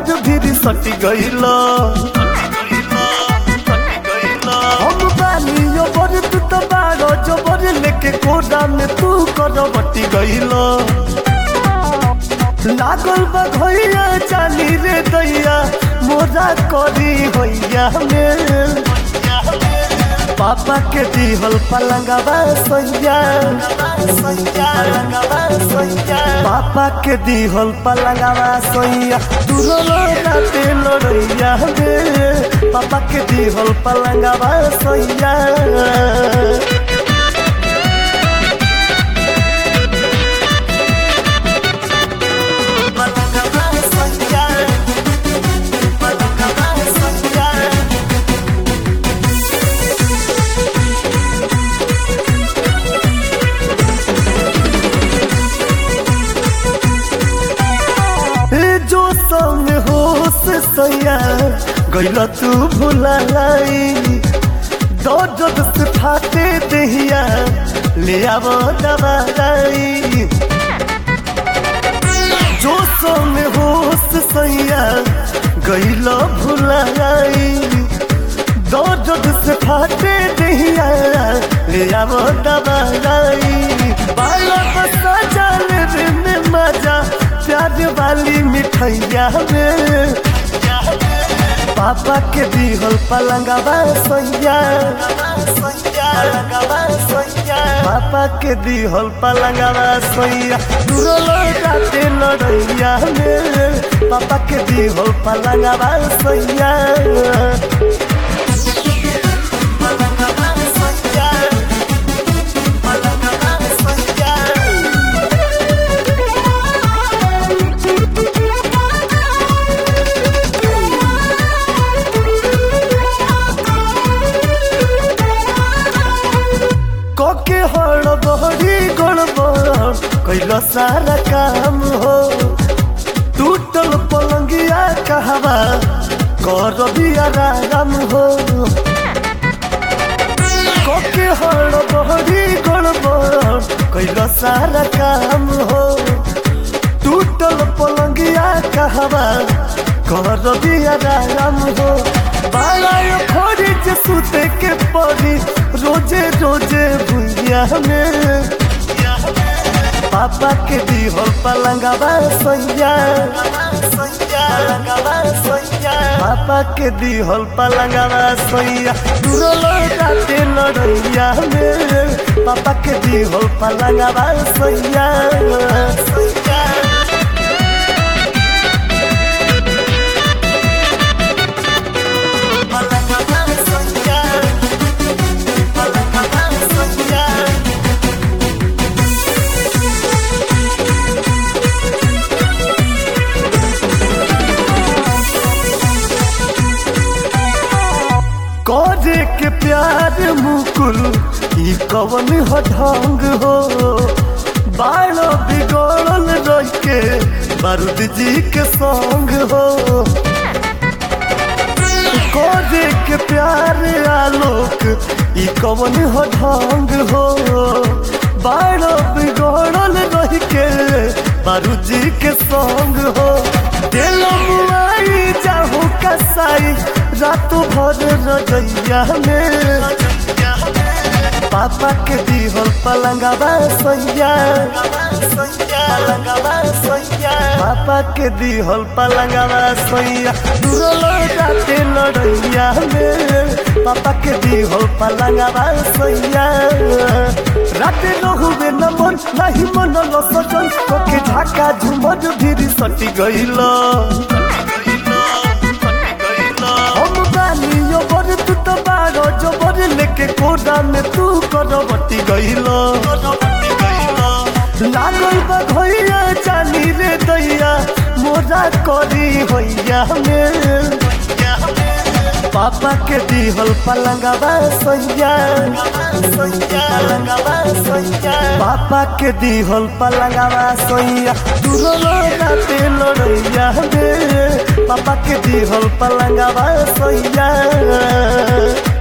झुमर भी सटी गईल हम बानी ओबर तू तो बारो जोबर लेके कोडा में तू करवटी गईल लागल बा घइया चाली रे दैया मोरा करी होइया में पापा के दिहल पलंगवा सैया पापा के दिहल पलंगवा सैया दूरो राते लड़ैया रे पापा के दिहल पलंगवा सैया जो संग होश सैया गैल तू भुलाई दर्द से फाटे दहिया ले आव दवाई जो संग होश सैया गैल भुलाई दर्द से फाटे दहिया ले आव दवाई बाला बसा जाल रे में मजा प्यार वाली मिठैया में पापा के दिहल पलंगवा सैया पापा के दिहल पलंगवा सैया दूरो लड़ाते लड़ैया में पापा के दिहल पलंगवा सैया के हड़बड़ी गड़बड़ कैल सारा काम हो टूटल पलंगिया कहवा कर भी आराम हो के हड़बड़ी गड़बड़ कैल सारा काम हो टूटल पलंगिया कहवा कर भी आराम हो बाला खोरी जे सुते के पड़ी रोजे रोजे भुइया में पापा के दिहल पलंगवा सैया पापा के दिहल पलंगवा सैया दूरो लड़ाते लड़ैया में पापा के दिहल पलंगवा सैया करे के प्यार मुकुल ई कवन हो ढंग हो बालो बिगड़ल रह के बारूद जी के संग हो करे के प्यार आलोक ई कवन हो ढंग हो बालो बिगड़ल रह के बारूद जी के संग हो दिल मुआई जाहू कसाई रात भर रजैया में पापा के दिहल पलंगवा सैया पापा के दिहल पलंगवा सैया दूरो लड़ाते लड़ैया में पापा के दिहल पलंगवा सैया राते रहुबे न मन नहीं मन सजन के ढाका झुमर भी सटी गईल हम बानी ओबर तू तो बारो जोबर लेके कोडा में तू करवटी गईल लागल बा घइया चाली रे दैया मोरा करी होइया में पापा के दिहल पलंगवा सैया पापा के दिहल पलंगवा सैया दूरो राते लड़ैया में पापा के दिहल पलंगवा सैया